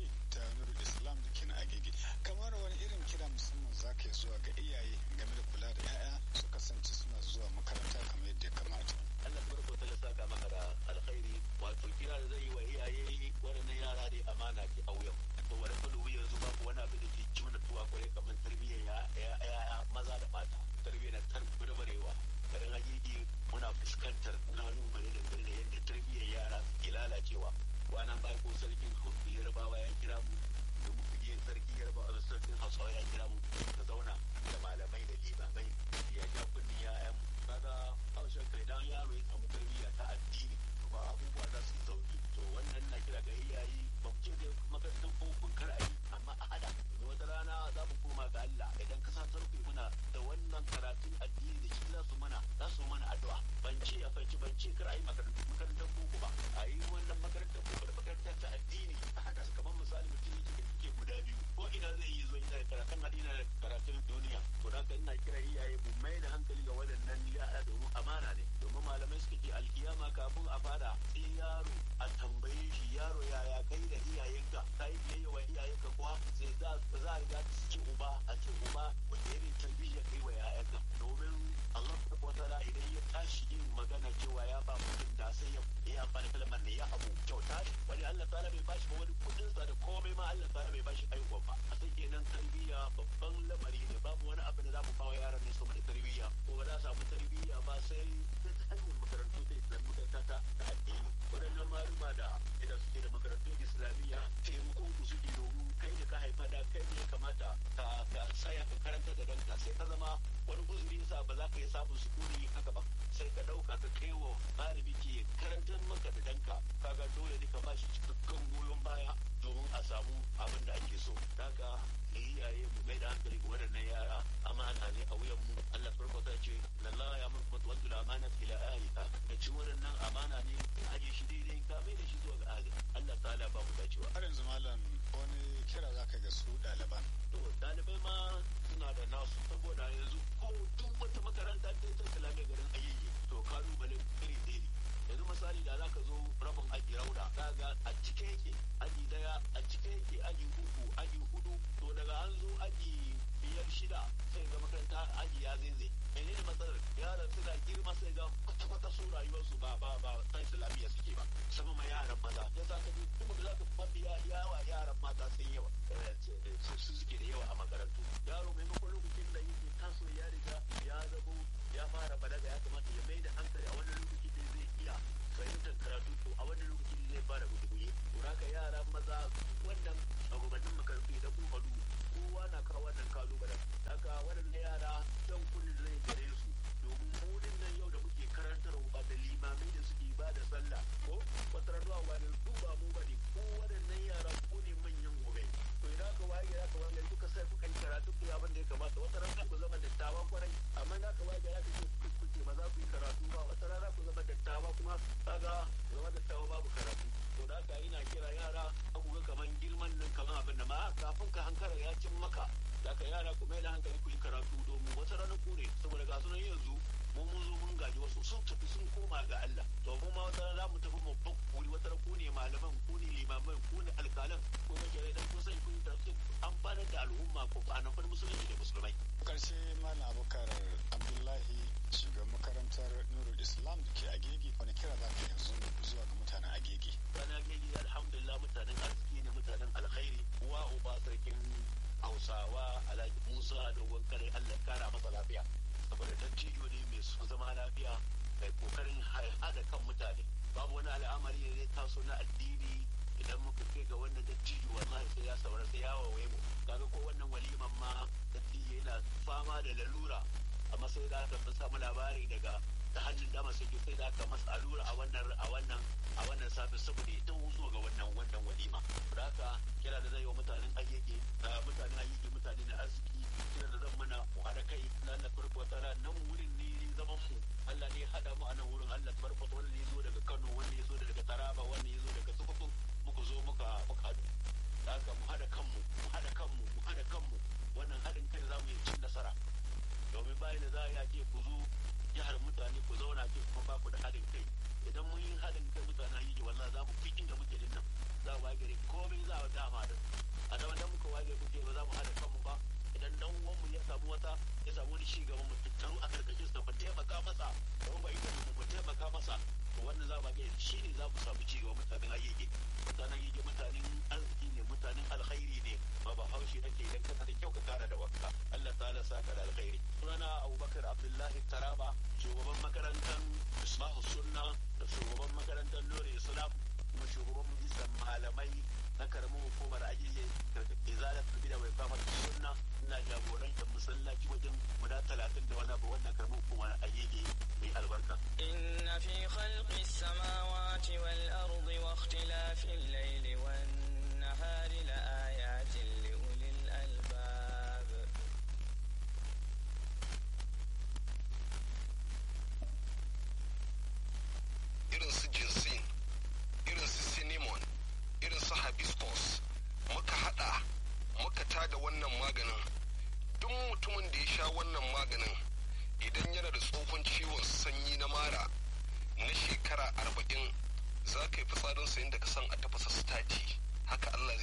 ta nuru islam da ke na agege kamar wani irin kira musamman za ka yi zuwa ga iyaye game da kula da 'ya'ya su kasance suna zuwa makaranta kamar yadda ya kamata Allah barko ta saka maka da alkhairi wato kira da zai yi wa iyaye waɗannan yara dai amana ce a wuyan to wani kalu yanzu babu wani abu da ke ci mana tuwa kwarai kamar tarbiyyar ya maza da mata tarbiyyar na tarbiyyar garin hakiki muna fuskantar kalubale da da yadda tarbiyyar yara ke lalacewa kwanan bai ko sarkin yarbawa ya kira mu da mu fige sarki yarbawa da sarkin hausawa ya kira mu ka zauna da malamai da limamai ya ja kunni ya'yan kaga haushen kai dan yaro ya samu tarbiyya ta addini ba abubuwa za su sauki to wannan na kira ga iyaye ba mu ce dai makarantar bokun kar a yi amma a hada wata rana za mu koma ga Allah idan ka sa sarki muna da wannan karatun addini da shi za su mana za su mana addu'a ban ce a fanci ban ce kar a yi makarantar boko ba a yi wannan makarantar boko da makarantar ta addini a haka su kamar misali mutum yake da kike guda biyu ko ina zai yi zuwa ina da karatun addini da karatun duniya to da haka ina kira iyaye mu mai da hankali ga waɗannan yara domin amana ne domin malamai suka ce alkiyama kafin a fara sai yaro a tambaye shi yaro yaya kai da iyayenka ka yi biyayya wa iyayenka kuwa sai za a riga su ce uba a ce uba wanda irin tarbiyya kai wa yayanka domin Allah wata da idan ya tashi yin magana cewa ya ba mutum da sai ya yi amfani kalmar ne ya abu kyauta ne wani Allah ta'ala bai bashi ba wani kudin sa da komai ma Allah ta'ala bai bashi aiwa ba a sai kenan tarbiyya babban lamari ne babu wani abu da za mu bawa yaran ne saboda tarbiyya ko ba za a samu tarbiyya ba sai ta hanyar makarantu da islam makaranta ta ta addini waɗannan maluma da idan suke da makarantun islamiyya taimakon ku suke domin kai da ka haifa da kai ne kamata ka ka saya ka karanta da danka sai ka zama wani uzuri yasa ba za ka yi samun sukuni haka ba sai ka ɗauka ka kai wa malami ke karantar maka da danka kaga dole ne ka ba shi cikakken goyon baya domin a samu abin da ake so haka iyaye mu mai da hankali ga waɗannan yara amana ne a wuyan mu Allah farko ta ce lallahi ya mun kuma tuwantu amana ila ahliha da ci waɗannan amana ne aje shi daidai ka mai da shi zuwa ga ahli Allah ta'ala ba mu dacewa har yanzu malam wani kira za ka ga su ɗaliban to ɗalibai ma suna da nasu saboda yanzu ko duk wata makaranta ta ta kalamai garin ayyuki to kalubale iri ɗaya ne yanzu misali da za ka zo rabin aji rauda kaga a cike yake aji daya a cike yake aji uku aji hudu to daga an zo aji biyar shida sai ga makaranta aji ya zaize mene ne matsalar yaran suna girma sai ga kwata kwata su rayuwarsu ba ba ba ta islamiyya suke ba sama ma yaran maza ya sa ka kuma da za ka faɗi yawa yaran mata sun yawa su suke da yawa a makarantu yaro maimakon lokacin da yake taso ya riga ya zamo ya fara balaga ya kamata ya mai da hankali a wani lokaci da zai iya fahimtar karatu to a wani lokaci zai fara guduguye to haka yara maza wannan shugabannin makarantu idan kun faɗu kowa na kawo wannan kalubalen haka waɗannan yara don kullum zai gare su domin mu nan yau da muke karantarwa da limamai da suke ba da sallah ko wata ranuwa wani su ba mu bane ko waɗannan yara ko ne manyan gobe to idan aka waye ya ka waye kuka sai kuka yi karatu ku abin da ya kamata wata rana ku zama dattawan kwarai amma na ka waye ya ka ce kuke ba za ku yi karatu ba wata rana ku zama dattawa kuma kaga zama dattawa babu karatu to da haka ina kira yara ku ga kaman girman nan kaman abin da ma kafin ka hankara ya cin maka da ka yara ku mai da hankali ku yi karatu domin wata rana ku ne saboda ga sunan yanzu mun mun zo mun gaji wasu sun tafi sun koma ga Allah to mu ma wata rana mu tafi mu bakuri wata rana ku ne malaman ku ne limaman ku ne alkalan ko ga kire dan kun san kun tafi amfanar da al'umma ko a nan musulunci da musulmai karshe malam abubakar abdullahi shugaban makarantar nurul islam da ke agege wani kira za ka yanzu zuwa ga mutanen agege mutanen agege alhamdulillah mutanen arziki ne mutanen alkhairi uwa uba sarkin hausawa alhaji musa dogon kare allah kara masa lafiya saboda dattijo ne mai son zama lafiya mai kokarin haɗa kan mutane babu wani al'amari da zai taso na addini idan muka kai ga wannan dattijo wallahi sai ya saurara sai ya wawaye mu kaga ko wannan waliman ma dattijo yana fama da lalura amma sai da aka fi samu labari daga ta hannun dama sai sai da aka masa allura a wannan a wannan a wannan safi saboda ya taho zuwa ga wannan wannan walima da haka kira da zai wa mutanen ayyuke mutanen ayyuke mutane na arziki kira da zan mana mu haɗa kai na Allah farko tsara nan wurin ne zaman mu Allah ne haɗa mu a nan wurin Allah farko wanda ya zo daga Kano wanda ya zo daga Taraba wanda ya zo daga Sokoto muka zo muka muka haɗu da haka mu haɗa kanmu mu haɗa kanmu mu haɗa kanmu wannan haɗin kai za mu yi cin nasara domin bayan da za a ce ku zo jihar mutane ku zauna ce kuma ba ku da haɗin kai idan mun yi haɗin kai mutane yi wallahi za mu fi inda muke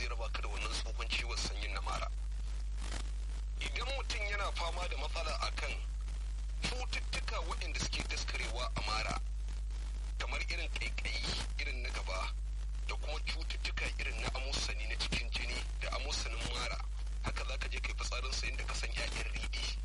zai raba ka da wannan tsohon ciwon sanyin na mara idan mutum yana fama da matsala akan cututtuka waɗanda suke daskarewa a mara kamar irin ƙaiƙayi irin na gaba da kuma cututtuka irin na amusani na cikin jini da amusanin mara haka za ka je kai fitsarinsa inda ka san 'ya'yan riɗi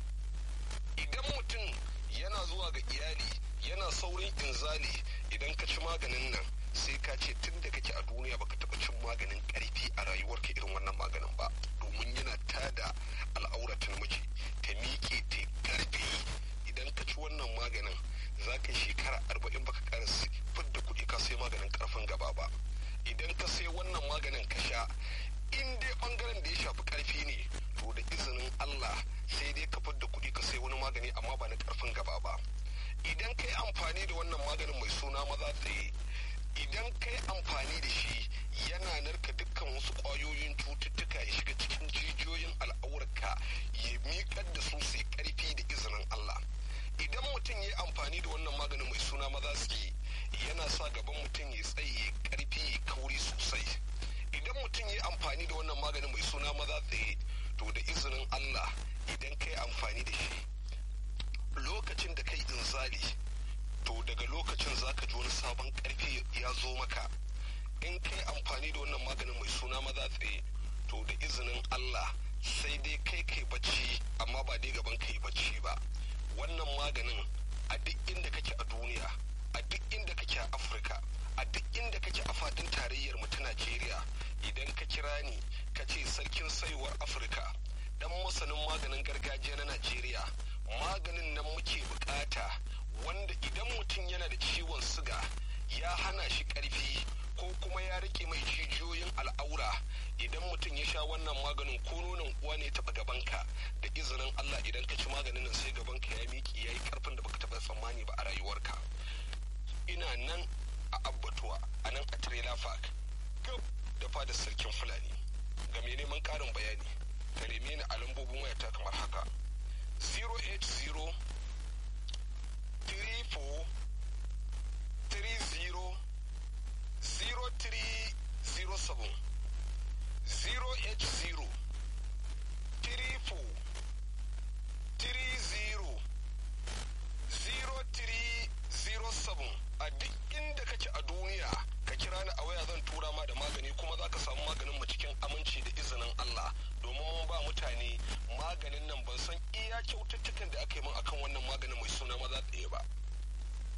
idan mutum yana zuwa ga iyali yana saurin inzali idan ka ci maganin nan sai ka ce tun da kake a duniya baka taɓa cin maganin ƙarfi a rayuwarka irin wannan maganin ba domin yana tada al'auratan miji ta miƙe ta ƙarfi idan ka ci wannan maganin za ka yi shekara arba'in baka ƙara fidda kuɗi ka sai maganin ƙarfin gaba ba idan ka sai wannan maganin ka sha in dai ɓangaren da ya shafi ƙarfi ne to da izinin Allah sai dai ka fidda kuɗi ka sai wani magani amma ba na ƙarfin gaba ba idan ka yi amfani da wannan maganin mai suna maza tsaye idan ka yi amfani da shi yana narka dukkan wasu ƙwayoyin cututtuka ya shiga cikin jijiyoyin al'aurarka ya miƙar da su sai ƙarfi da izinin Allah idan mutum ya yi amfani da wannan maganin mai suna maza tsaye yana sa gaban mutum ya tsaye ƙarfi ya kauri sosai idan mutum ya yi amfani da wannan maganin mai suna maza tsaye to da izinin Allah idan ka yi amfani da shi lokacin da kai inzali to daga lokacin zaka ji wani sabon karfi ya zo maka in kai amfani da wannan maganin mai suna maza tsaye to da izinin Allah sai dai kai kai bacci amma ba dai gaban kai bacci ba wannan maganin a duk inda kake a duniya a duk inda kake a Afirka a duk inda kake a fadin tarayyar mu ta Najeriya idan ka kira ni ka ce sarkin saiwar Afirka dan masanin maganin gargajiya na Najeriya maganin nan muke bukata wanda idan mutum yana da ciwon siga ya hana shi karfi ko kuma ya rike mai jijiyoyin al'aura idan mutum ya sha wannan maganin ko nonon uwa ne taɓa gabanka da izinin Allah idan ka ci maganin nan sai gabanka ya miƙe ya yi karfin da baka taɓa tsammani ba a rayuwarka ina nan a abbatuwa a nan a trailer park gab da fadar sarkin fulani ga mai neman ƙarin bayani ka neme ni a lambobin wayata kamar haka 080 34 30 0307 080 34 30 0307 a duk inda kake a duniya ka kira ni a waya zan tura ma da magani kuma za ka samu maganin mu cikin aminci da izinin Allah domin mun ba mutane maganin nan ban san iya kyaututtukan da aka yi min akan wannan maganin mai suna maza tsaye ba